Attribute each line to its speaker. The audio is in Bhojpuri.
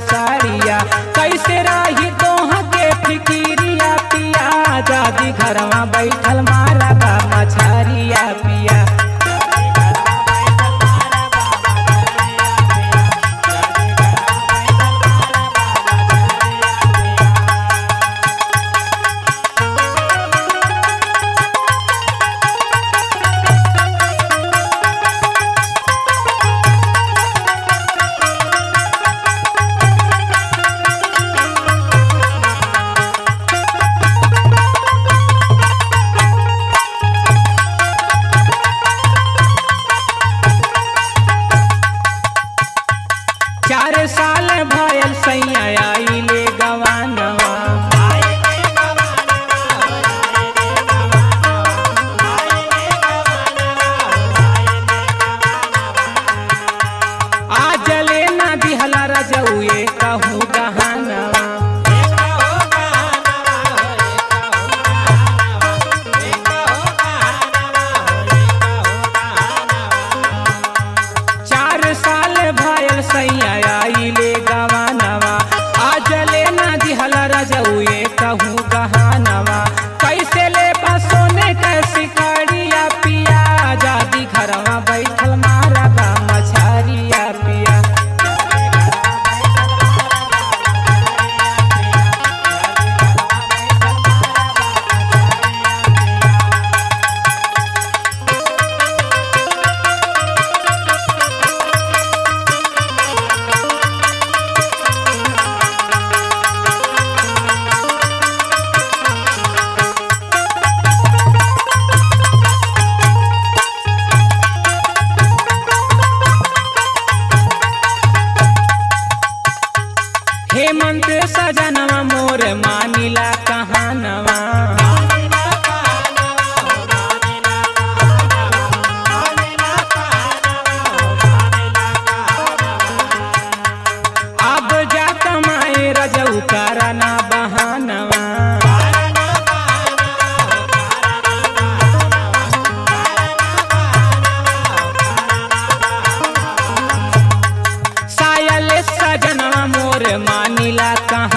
Speaker 1: साड़िया कैसे रही तोह के फिकिरिया पिया जादी घरवा बैठल मारा बा मछरिया पिया चार साल भयल सैया आइले गवानवा आज ले ना दिहला रजउए कहूँ गहनवा चार साल भयल सैया आइले गवानवा आज ले ना दिहला रजउए कहूँ गहनवा कैसे ले सोने कैसी कड़िया पिया जादी घरवा बैठल मारा बा मछरिया पिया हेमंत सजनवा मोर मानिला कहानवा अब जा कमाए रजऊ कराना बहानवा सायल सजनवा मोर मानिला कहा